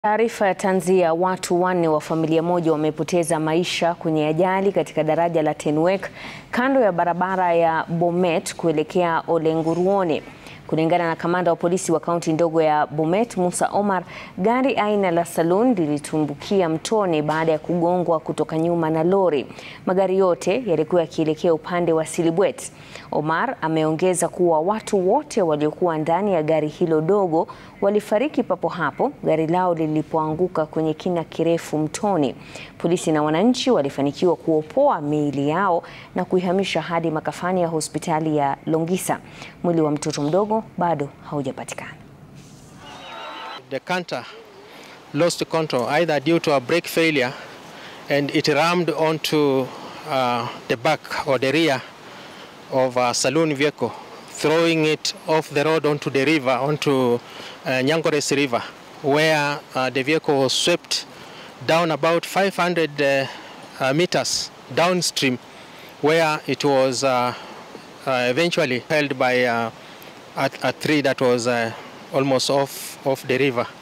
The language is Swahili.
Taarifa ya tanzia, watu wanne wa familia moja wamepoteza maisha kwenye ajali katika daraja la Tenwek kando ya barabara ya Bomet kuelekea Olenguruone. Kulingana na kamanda wa polisi wa kaunti ndogo ya Bomet, Musa Omar, gari aina la Saloon lilitumbukia mtoni baada ya kugongwa kutoka nyuma na lori. Magari yote yalikuwa yakielekea upande wa Silibwet. Omar ameongeza kuwa watu wote waliokuwa ndani ya gari hilo dogo walifariki papo hapo gari lao lilipoanguka kwenye kina kirefu mtoni. Polisi na wananchi walifanikiwa kuopoa miili yao na kuihamisha hadi makafani ya hospitali ya Longisa. Mwili wa mtoto mdogo bado haujapatikana. The canter lost control either due to a brake failure and it rammed onto uh, the back or the rear of a saloon vehicle throwing it off the road onto the river onto uh, Nyangores River where uh, the vehicle was swept down about 500 uh, uh, meters downstream where it was uh, uh, eventually held by uh, a, a tree that was uh, almost off, off the river.